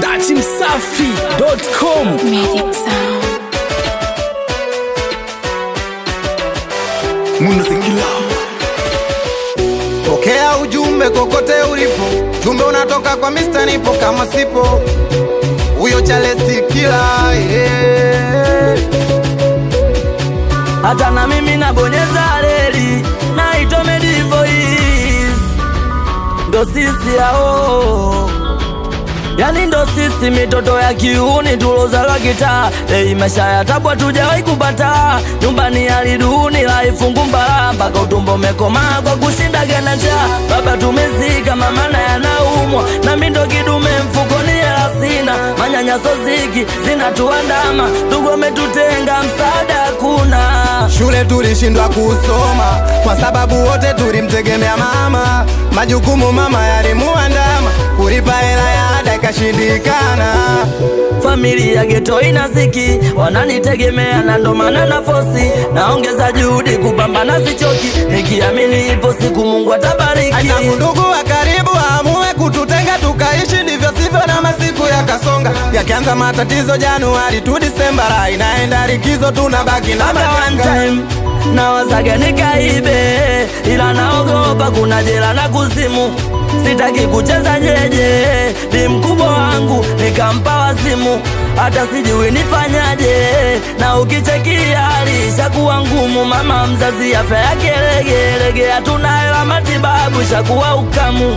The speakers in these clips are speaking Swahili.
datimsafi.com Magic Sound. Munzingila. Pokea ujumbe kokote ulipo, jumbe unatoka kwa Mr. Nipo kama sipo huyo Charles Kila yeah. hata na mimi nabonyeza reli naitwa Medivoice, ndo sisi hao yani ndo sisi mitoto ya kiuni tulozalwa kitaa ei maisha ya tabu hatujawahi kupata nyumbani aliduni laifungu mbala mpaka utumbo umekomaa kwa kushinda gana njaa baba tumezika mama naye anaumwa nami ndo kidume mfukoni hela sina manyanyaso ziki zinatuandama ndugu wametutenga msaada hakuna Shule tulishindwa kusoma kwa sababu wote tulimtegemea mama, majukumu mama yalimuandama, kulipa hela ya ada ikashindikana. familia geto inaziki wananitegemea na ndo maana na fosi naongeza juhudi kupambana sichoki nikiamini ipo siku mungu atabariki Tangu ndugu wa karibu amue kututenga tukaishi ndivyo sivyo, na masiku yakasonga, yakianza matatizo Januari tu Disemba, raha inaenda likizo, tunabaki na Hata one majanga. time nawazaga nikaibe ila naogopa kuna jela na kuzimu sitaki kucheza jeje ni mkubwa wangu nikampa wazimu hata sijui nifanyaje na ukichekia hali ishakuwa ngumu mama mzazi afya yake legelege hatuna hela matibabu ishakuwa ukamu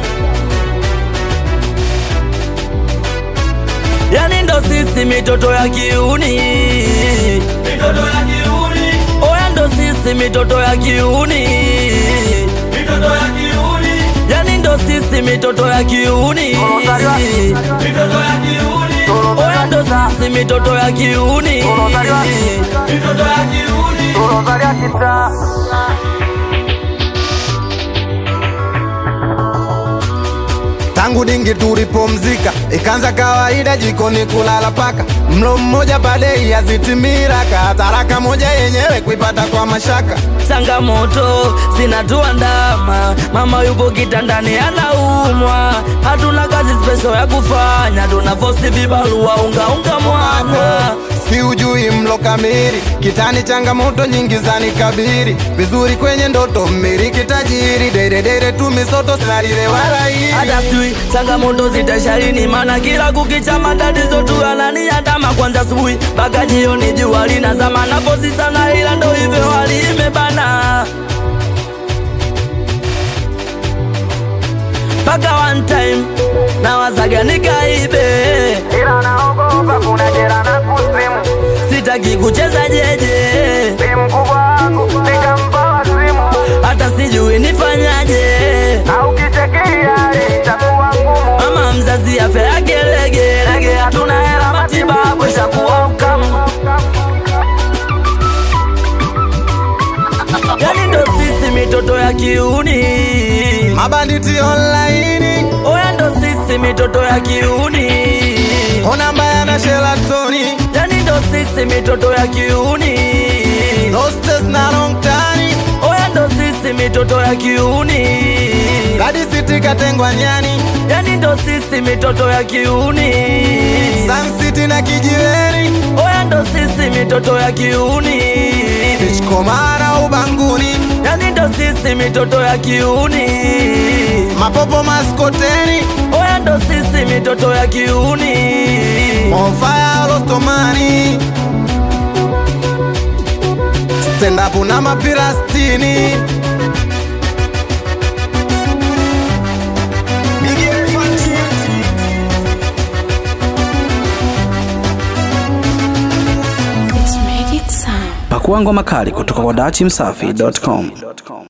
yani ndo sisi mitoto ya kiuni mitoto ya kiuni oya ndo sisi mitoto ya kiuni mitoto ya kiuni yani ndo sisi mitoto ya kiuni mitoto ya kiuni oya ndo sisi mitoto ya kiuni mitoto ya kiuni Tangu dingi tulipomzika, ikaanza kawaida jikoni kulala paka, mlo mmoja padei yazitimiraka, taraka moja yenyewe kuipata kwa mashaka. changamoto zinatuandama, mama yupo kitandani anaumwa, hatuna kazi special ya kufanya, tuna fosi vibarua unga unga mwana si ujui mlo kamili kitani, changamoto nyingi zanikabiri, vizuri kwenye ndoto mmiliki tajiri, deredere tu misoto salile wala hili hata sijui changamoto zitasharini, maana kila kukicha matatizo tu yananiandama, kwanza asubuhi mpaka jioni, jua linazama na fosi sana, ila ndo hivyo hali imebana mpaka one time nawazaga nikaibe ila naogopa kuna jera na kusimu, sitaki kucheza jeje si mkubwa wangu nikampa wazimu, hata sijui nifanyaje au kichekia itakuwa ngumu. mama mzazi afya yake legelege hatuna hela matibabu ishakuwa ukamu yani ndo sisi mitoto ya kiuni Mabanditi online oya ndo sisi mitoto ya kiuni Kona mbaya na shelatoni yani ndo sisi mitoto ya kiuni Hostess na long tani oya ndo sisi mitoto ya kiuni Gadi City katengwa nyani yani ndo sisi mitoto ya kiuni Sun City na kijiweni oya ndo sisi mitoto ya kiuni Komara ubanguni yani ndo sisi mitoto ya kiuni Mapopo maskoteni oya ndo sisi mitoto ya kiuni Bonfire Rostomani Stand up na mapira stini Miguel Fantini. It's Magic Sound. pakua ngoma kali kutoka kwa datimsafi.com